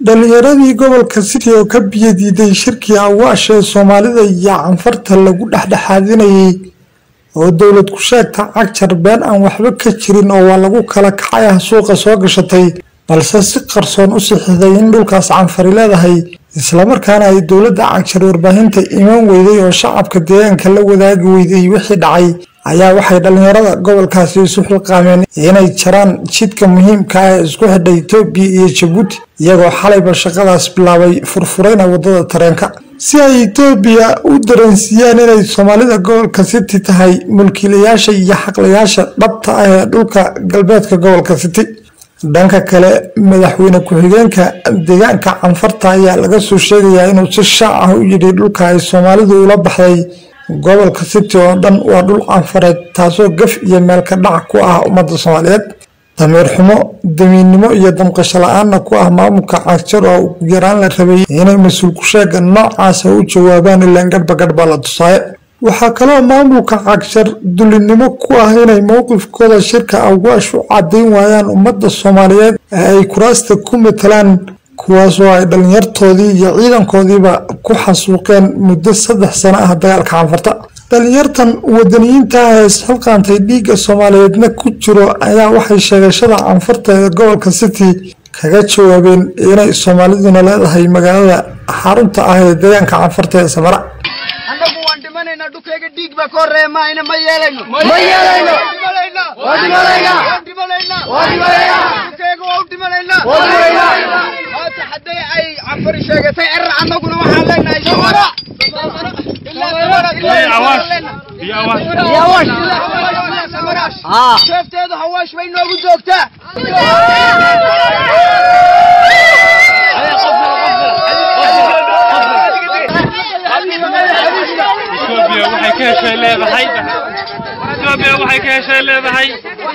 dhalinyaradii gobolka city oo ka biyadiiday shirkii awaash ee soomaalida iyo canfarta lagu dhexdhexaadinayay oo dowlad ku-sheegta cagjar been aan waxba ka jirin oo waa lagu kala kacay ah suuqa soo gashatay balse si qarsoon u sixiday in dhulkaas canfari leedahay islamarkaana ay dowladda cagjar warbaahinta iman weyday oo shacabka deegaanka la wadaagi weyday wixii dhacay ayaa waxay dhalinyarada gobolkaasi isu xilqaameen inay jaraan jidka muhiimka ah ee isku xidha etoobiya iyo jabuuti iyagoo xalayba shaqadaas bilaabay furfurayna wadada tareenka si ay etoobiya u dareensiiyaan inay soomaalida gobolka city tahay mulkiilayaasha iyo xaqlayaasha dhabta ah ee dhulka galbeedka gobolka city dhanka kale madaxweyne ku-xigeenka deegaanka canfarta ayaa laga soo sheegayaa inuu si shaac ah u yidhi dhulka ay soomaalidu ula baxday gobolka city oo dhan waa dhul canfareed taasoo gaf iyo meelka dhac ku ah ummadda soomaaliyeed damiir xumo damiinnimo iyo damqasho la-aanna ku ah maamulka cagjar oo ugu yaraan la rabay inay mas-uul ku-sheega noocaasa u jawaabaan ilaan gadhba gadhba la tusaaye waxaa kaloo maamulka cagshar dulinimo ku ah inay mowqifkooda shirka awaash u caddayn waayaan ummadda soomaaliyeed ee ay kuraasta ku matalaan kuwaasoo ay dhalinyartoodii iyo ciidankoodiiba ku xasuuqeen muddo saddex sano ah dagaalka canfarta dhalinyartan wadaniyiinta ah ee isxilqaantay dhiigga soomaaliyeedna ku jiro ayaa waxay sheegashada canfarta ee gobolka city kaga jawaabeen inay soomaaliduna leedahay magaalada xarunta ah ee deegaanka canfarta ee samara annagu waan dhimanaynaa dhulkayga dhiig baa ka horreeya maayna ma yeelayno Ma yeelayno. waan dhimanaynaa Waan dhimanaynaa. waan dhimanaynaa Waan dhimanaynaa. dhulkayga waa u dhimanaynaa Waan dhimanaynaa. maanta hadday ay cafari sheegatay erar annaguna waxaan leenahay samara ilaa samara Iyo Awaash. Iyo Awaash. ilaa samara Ah. sheefteedu hawaash bay noogu joogtaa Ethiopia waxay ka heshay leedahay Ethiopia waxay ka heshay leedahay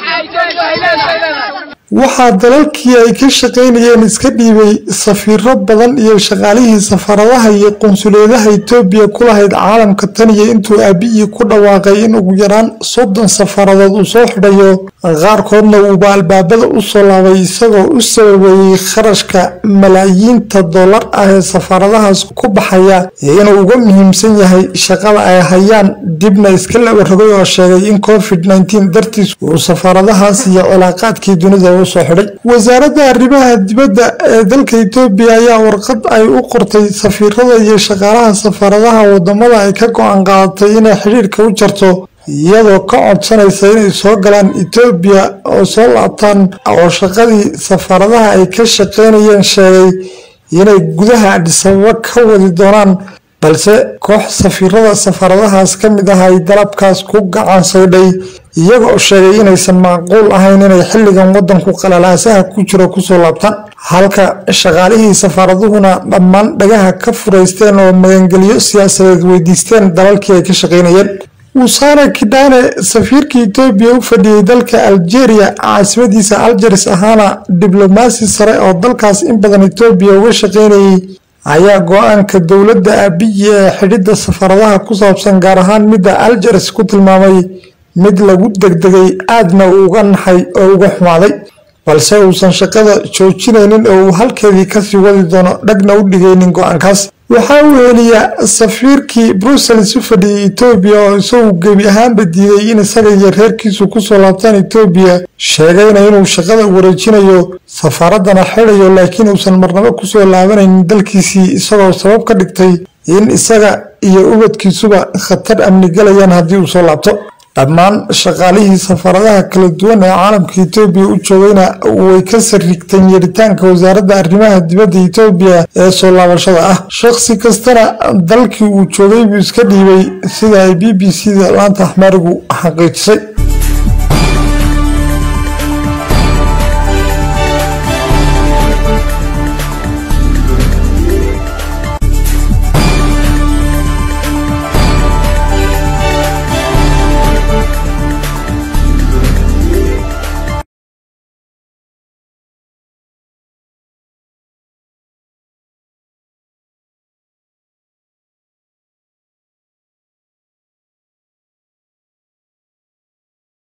waxaa dalalkii ay ka shaqaynayeen iska dhiibay safiiro badan iyo shaqaalihii safaradaha iyo qunsuleedaha etoobiya ku lahayd caalamka tan iyo intuu aabiyii ku dhawaaqay in ugu yaraan soddon safaradood uu soo xidhayo qaarkoodna uuba albaabada u soo laabay isagoo u sababeeyey kharashka malaayiinta dollar ah ee safaradahaas ku baxaya inuu uga muhiimsan yahay shaqada ay hayaan dibna iska laba rogay oo sheegay in covid 19 dartiis uu safaradahaas iyo cilaaqaadkii dunida u soo xidhay wasaaradda arrimaha dibadda ee dalka etoobiya ayaa warqad ay u qortay safiirada iyo shaqaalaha safaradaha wadamada ay ka go-aan qaadatay inay xidhiirka u jarto iyadoo ka codsanaysa inay soo galaan etoobiya oo soo laabtaan oo shaqadii safaradaha ay ka shaqaynayeen sheegay inay gudaha adhisababa ka wadi doonaan balse koox safiirada safaradahaas ka mid ah ay dalabkaas ku gacan saydhay iyagoo sheegay inaysan macquul ahayn inay xilligan wadanku qalalaasaha ku jiro kusoo laabtaan halka shaqaalihii safaaraduhuna dhammaan dhagaha ka furaysteen oo magangelyo siyaasadeed weydiisteen dalalkii ay ka shaqaynayeen wusaare kidhaane safiirka etoobiya u fadhiyey dalka algeria caasimadiisa algeris ahaana diblomaasi sare oo dalkaas in badan etoobiya uga shaqaynayay ayaa go-aanka dowladda abiyi ee xidhidda safaradaha ku saabsan gaar ahaan midda algeris ku tilmaamay mid lagu degdegay aadna uga naxay oo uga xumaaday balse uusan shaqada joojinaynin oo uu halkeedii kasii wadi doono dhagna u dhigaynin go-aankaas waxaa uu heliyaa safiirkii brussels u fadhiyey etoobiya oo isagu gebi ahaanba diiday in isaga iyo reerkiisu kusoo laabtaan etoobiya sheegayna inuu shaqada wareejinayo safaaradana xidhayo laakiin uusan marnabo kusoo laabanaynin dalkiisii isagoo sabab ka dhigtay in isaga iyo ubadkiisuba khatar amni galayaan haddii uu soo laabto dhammaan shaqaalihii safaradaha kala duwan ee caalamka etoobiya u joogayna way ka sarrigteen yeeritaanka wasaaradda arrimaha dibadda etoobiya ee soo laabashada ah shakhsi kastana dalkii uu joogay buu iska dhiibay sida ay b b c da laanta axmaarigu xaqiijisay